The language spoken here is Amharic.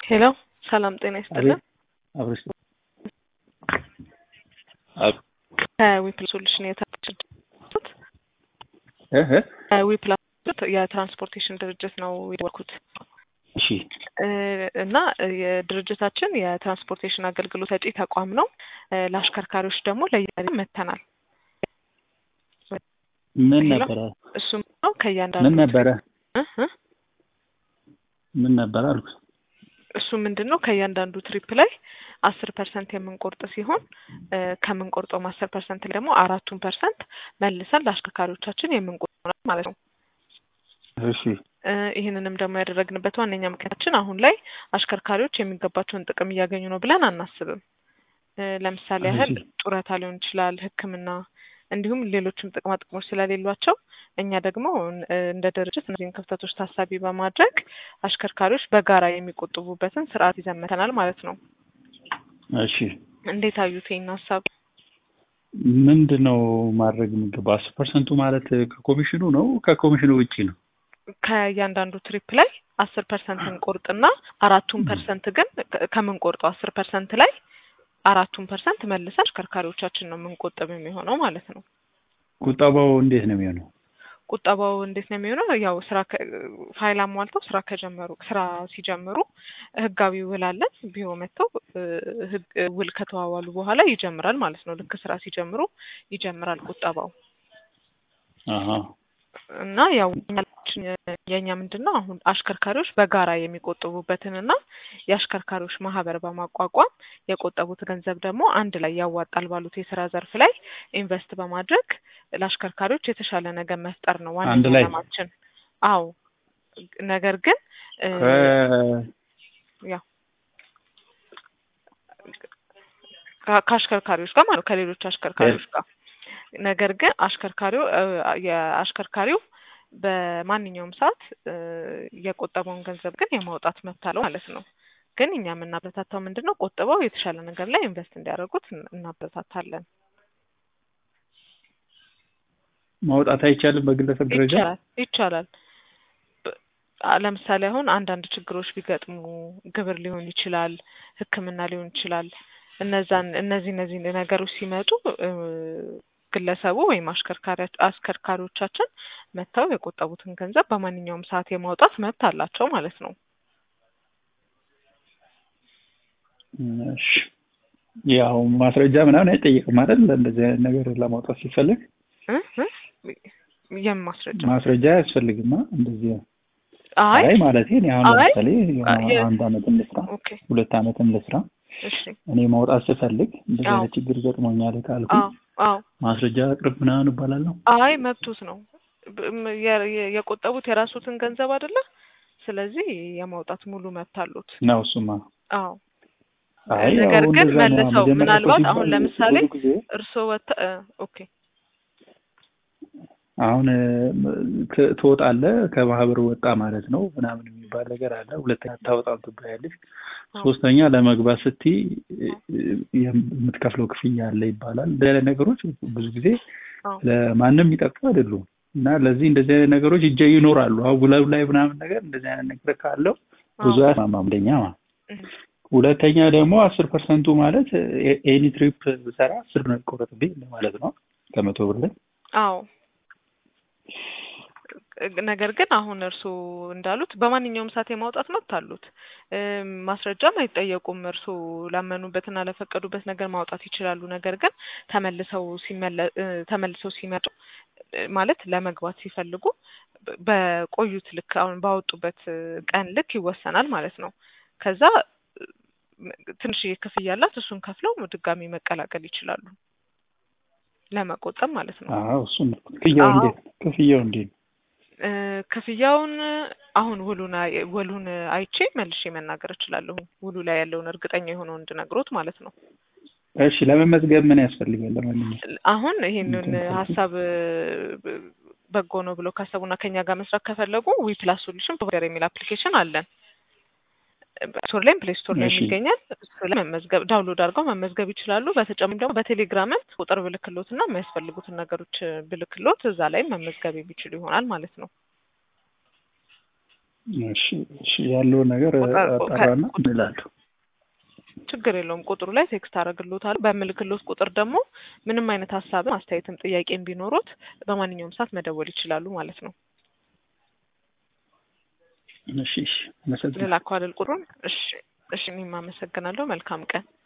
ሄሎ ሰላም ጤና ይስጥልን። አብረሽ ከዊፕላስ ሶሉሽን የትራንስፖርት እህ ከዊፕላስ የትራንስፖርቴሽን ድርጅት ነው የደወልኩት እሺ እና የድርጅታችን የትራንስፖርቴሽን አገልግሎት ሰጪ ተቋም ነው። ለአሽከርካሪዎች ደግሞ ለየ መተናል። ምን ሄሎ? ነበረ እሱም ነው ከእያንዳንዱ ምን ነበረ እህ እህ ምን ነበረ አልኩ። እሱ ምንድን ነው ከእያንዳንዱ ትሪፕ ላይ አስር ፐርሰንት የምንቆርጥ ሲሆን እ ከምንቆርጠውም አስር ፐርሰንት ላይ ደግሞ አራቱን ፐርሰንት መልሰን ለአሽከርካሪዎቻችን የምንቆርጥ ይሆናል ማለት ነው። እሺ እ ይህንንም ደግሞ ያደረግንበት ዋነኛ ምክንያታችን አሁን ላይ አሽከርካሪዎች የሚገባቸውን ጥቅም እያገኙ ነው ብለን አናስብም። እ ለምሳሌ ያህል እሺ። ጡረታ ሊሆን ይችላል፣ ሕክምና እንዲሁም ሌሎችም ጥቅማ ጥቅሞች ስለሌሏቸው እኛ ደግሞ እ እንደ ድርጅት እነዚህን ክፍተቶች ታሳቢ በማድረግ አሽከርካሪዎች በጋራ የሚቆጥቡበትን ስርዓት ይዘን መጥተናል ማለት ነው። እሺ እንዴት አዩት ይህን ሀሳብ? ምንድን ነው ማድረግ የሚገባው? አስር ፐርሰንቱ ማለት ከኮሚሽኑ ነው ከኮሚሽኑ ውጪ ነው? ከእያንዳንዱ ትሪፕ ላይ አስር ፐርሰንት እንቆርጥና አራቱን ፐርሰንት ግን ከ- ከምንቆርጠው አስር ፐርሰንት ላይ አራቱን ፐርሰንት መልሰን አሽከርካሪዎቻችን ነው የምንቆጥብ የሚሆነው ማለት ነው። ቁጠባው እንዴት ነው የሚሆነው? ቁጠባው እንዴት ነው የሚሆነው? ያው ስራ ከ- ፋይል አሟልተው ስራ ከጀመሩ ስራ ሲጀምሩ ህጋዊ ውል አለን። ቢሮ መጥተው እ ህግ ውል ከተዋዋሉ በኋላ ይጀምራል ማለት ነው። ልክ ስራ ሲጀምሩ ይጀምራል ቁጠባው አሀ እና ያው እኛችን የእኛ ምንድን ነው አሁን አሽከርካሪዎች በጋራ የሚቆጥቡበትን እና የአሽከርካሪዎች ማህበር በማቋቋም የቆጠቡት ገንዘብ ደግሞ አንድ ላይ ያዋጣል ባሉት የስራ ዘርፍ ላይ ኢንቨስት በማድረግ ለአሽከርካሪዎች የተሻለ ነገር መፍጠር ነው አንድ ዋነኛ ላይ? ዓላማችን። አዎ ነገር ግን እ ከ- ያው ከ- ከአሽከርካሪዎች ጋር ማለት ነው ከሌሎች አሽከርካሪዎች ጋር ነገር ግን አሽከርካሪው እ የአሽከርካሪው በማንኛውም ሰዓት እ የቆጠበውን ገንዘብ ግን የማውጣት መብት አለው ማለት ነው። ግን እኛ የምናበረታታው ምንድን ነው ቆጥበው የተሻለ ነገር ላይ ኢንቨስት እንዲያደርጉት እን- እናበረታታለን። ማውጣት አይቻልም በግለሰብ ደረጃ? ይቻላል ይቻላል። በ- አ- ለምሳሌ አሁን አንዳንድ ችግሮች ቢገጥሙ ግብር ሊሆን ይችላል፣ ሕክምና ሊሆን ይችላል። እነዛን እነዚህ እነዚህ ነገሮች ሲመጡ እ ግለሰቡ ወይም አሽከርካሪ አሽከርካሪዎቻችን መጥተው የቆጠቡትን ገንዘብ በማንኛውም ሰዓት የማውጣት መብት አላቸው ማለት ነው። እሺ ያው ማስረጃ ምናምን አይጠይቅም አይደል? እንደዚህ አይነት ነገር ለማውጣት ሲፈልግ እ እ የምን ማስረጃ? ማስረጃ አያስፈልግማ። እንደዚህ አይ አይ ማለት እኔ አሁን አይ ለምሳሌ የ- አንድ አመትም ልስራ ኦኬ ሁለት አመትም ልስራ እሺ እኔ ማውጣት ስፈልግ እንደዚህ አዎ አይነት ችግር ገጥሞኛል ካልኩ አዎ አዎ ማስረጃ አቅርብ ምናምን እባላለሁ። አይ መብቱት ነው። ብ- ም- የ- የ- የቆጠቡት የራሱትን ገንዘብ አይደለ? ስለዚህ የማውጣት ሙሉ መብት አሉት። ነው እሱማ። አዎ አይ ነገር ያው ግን እንደዛ ነው። መልሰው መጀመሪያ እኮ ምናልባት ሲባል አሁን ለምሳሌ ብዙ ጊዜ እርስዎ ወተ እ ኦኬ አሁን እ፣ ት- ትወጣለህ ከማህበር ወጣ ማለት ነው ምናምን የሚባል ነገር አለ። ሁለተኛ ታወጣም ትባያለሽ። አዎ ሶስተኛ ለመግባት ስትይ እ፣ የምትከፍለው ክፍያ አለ ይባላል። እንደዚህ አይነት ነገሮች ብዙ ጊዜ አዎ ለማንም የሚጠቅሙ አይደሉም እና ለዚህ እንደዚህ አይነት ነገሮች እጀ ይኖራሉ። አሁን ጉላሉ ላይ ምናምን ነገር እንደዚህ አይነት ነገር ካለው ብዙ አዎ አያስማማም አንደኛ ማለት እህ ሁለተኛ ደግሞ አስር ፐርሰንቱ ማለት ኤ- ኤኒ ትሪፕ ብሰራ አስር ነው የሚቆረጥብኝ ማለት ነው ከመቶ ብር ላይ አዎ ነገር ግን አሁን እርስዎ እንዳሉት በማንኛውም ሰዓት የማውጣት መብት አሉት። እም፣ ማስረጃም አይጠየቁም። እርስዎ ላመኑበትና ለፈቀዱበት ነገር ማውጣት ይችላሉ። ነገር ግን ተመልሰው ሲመለ እ፣ ተመልሰው ሲመጡ እ፣ ማለት ለመግባት ሲፈልጉ በ- በቆዩት ልክ አሁን ባወጡበት እ፣ ቀን ልክ ይወሰናል ማለት ነው። ከዛ እ፣ ትንሽ ክፍያ አላት። እሱን ከፍለው ድጋሚ መቀላቀል ይችላሉ ለመቆጠብ ማለት ነው። አዎ እሱን ክፍያው አዎ እንዴት ክፍያው እንዴት ነው? እ፣ ክፍያውን አሁን ውሉን አይ- ውሉን አይቼ መልሼ መናገር እችላለሁ። ውሉ ላይ ያለውን እርግጠኛ የሆነውን እንድነግሮት ማለት ነው። እሺ ለመመዝገብ ምን ያስፈልጋል? ለማንኛውም አሁን ይሄንን እንትን ካልኩ ሀሳብ እ፣ ብ- በጎ ነው ብለው ካሰቡና ከኛ ጋር መስራት ከፈለጉ ዊ ፕላስ ሶሉሽን ፕሮቫይደር የሚል አፕሊኬሽን አለን። ስቶር ላይም ፕሌይ ስቶር ላይ እሺ ይገኛል። እሱ ላይ መመዝገብ ዳውንሎድ አድርገው መመዝገብ ይችላሉ። በተጨማሪም ደግሞ በቴሌግራምም ቁጥር ብልክሎት እና የሚያስፈልጉትን ነገሮች ብልክሎት እዛ ላይ መመዝገብ የሚችሉ ይሆናል ማለት ነው። እሺ እሺ ያለውን ነገር ቁጥር- አጣራና ከ- እንላለሁ። ችግር የለውም። ቁጥሩ ላይ ቴክስት አደርግልዎታለሁ። በምልክሎት ቁጥር ደግሞ ምንም አይነት ሀሳብም አስተያየትም ጥያቄም ቢኖሩት በማንኛውም ሰዓት መደወል ይችላሉ ማለት ነው። እሺ እሺ አመሰግናለሁ። ልላከው አይደል ቁጥሩን? እሺ እሺ፣ እኔም አመሰግናለሁ። መልካም ቀን